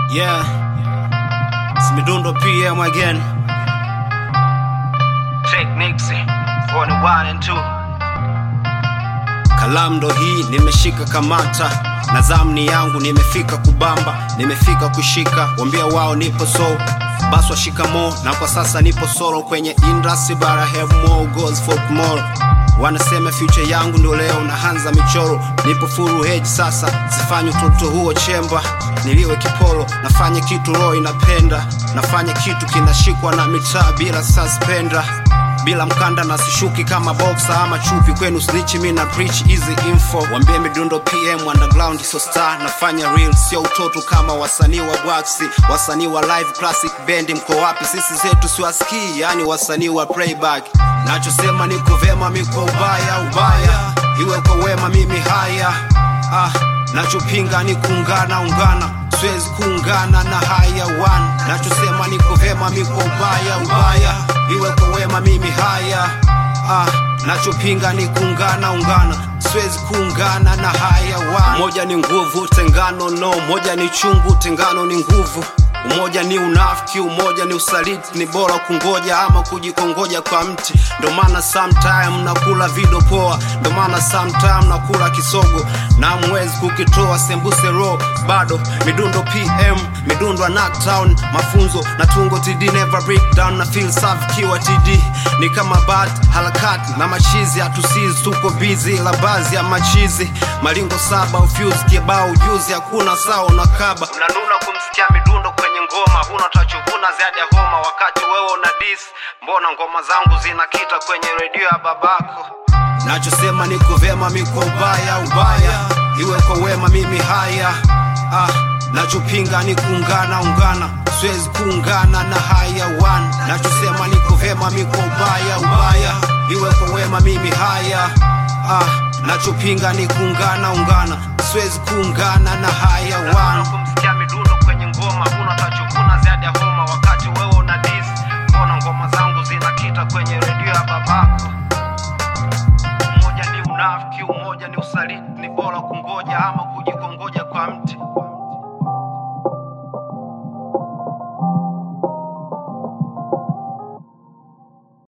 Yeah, it's Midundo PM again. Techniques for the one and two. Kalamdo hii nimeshika kamata na zamni yangu nimefika kubamba, nimefika kushika, wambia wao nipo so baswa shikamo, na kwa sasa nipo solo kwenye industry, but I have more goals for tomorrow. Wanasema future yangu ndio leo naanza michoro, nipo full hedge sasa, sifanyi utoto huo chemba, niliwe kipolo, nafanya kitu roho inapenda, nafanya kitu kinashikwa na mitaa bila suspender bila mkanda na sishuki kama boxer ama chupi kwenu snitch mi na preach easy info wambie midundo pm underground so star nafanya real sio utoto kama wasanii wa bwaksi wasanii wa live classic bendi mko wapi sisi zetu siwasikii yani wasanii wa playback nachosema niko vema miko ubaya ubaya iwe kwa wema mimi haya ah, nachopinga ni kuungana ungana siwezi kuungana na haya one nachosema niko vema miko ubaya ubaya iwe kwa wema mimi haya ah, nachopinga ni kuungana ungana siwezi kuungana na haya one moja ni nguvu tengano no moja ni chungu tengano ni nguvu umoja ni unafiki umoja ni usaliti ni bora kungoja ama kujikongoja kwa mti ndo maana sometime nakula vido poa ndo maana sometime nakula kisogo na mwezi kukitoa sembuse ro bado midundo pm midundo ya knockdown mafunzo na tungo td never break down na feel safi kiwa td ni kama bat harakati na machizi hatusizi tuko bizi la bazi ya machizi malingo saba ufuse kibao juzi hakuna sao na kaba unanuna kumsikia midundo kwenye ngoma huna tachovuna zaidi ya homa wakati wewe una dis mbona ngoma zangu zinakita kwenye redio ya babako nachosema niko vyema miko ubaya ubaya iwe kwa wema mimi haya ah, nachopinga ni kuungana ungana siwezi kuungana na haya one nachosema niko vyema miko ubaya ubaya iwe kwa wema mimi haya ah, nachopinga ni kuungana ungana siwezi kuungana na haya one kumsikia midundo kwenye ngoma huna tachovuna zaidi ya homa wakati wewe una dis mbona ngoma zangu zinakita kwenye redio ya babako umoja ni unafiki umoja ni usaliti ni bora kungoja ama kujikongoja kwa mti